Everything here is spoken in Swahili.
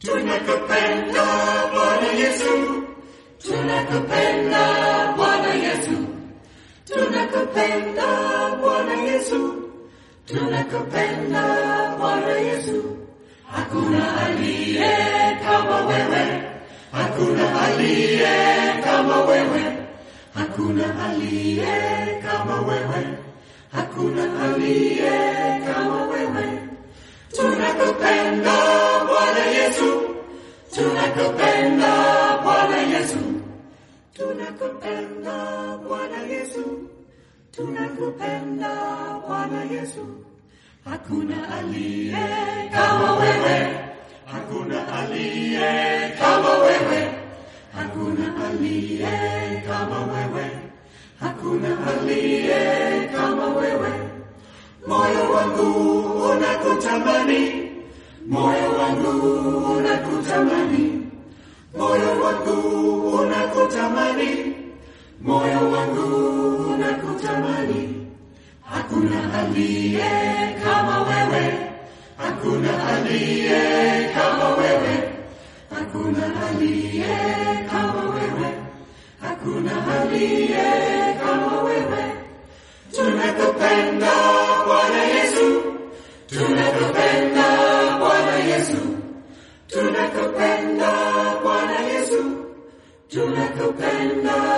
tunakupenda Bwana Yesu, tunakupenda Bwana Yesu, tunakupenda Bwana Yesu, tunakupenda Bwana Yesu. Hakuna aliye kama wewe, hakuna aliye kama wewe, hakuna aliye kama wewe, hakuna aliye kama wewe. Tunakupenda Bwana Yesu, tunakupenda Bwana Yesu, tunakupenda Bwana Yesu, tunakupenda Bwana Yesu. Hakuna aliye kama wewe, hakuna aliye kama wewe, hakuna aliye kama wewe, hakuna aliye kama wewe. Moyo wangu unakutamani, moyo wangu unakutamani, moyo wangu unakutamani, moyo wangu unakutamani. Hakuna aliye kama wewe, hakuna aliye kama wewe, hakuna aliye kama wewe, hakuna aliye kama wewe. Tunakupenda Bwana Yesu, tunakupenda Bwana Yesu, tunakupenda Bwana Yesu, tunakupenda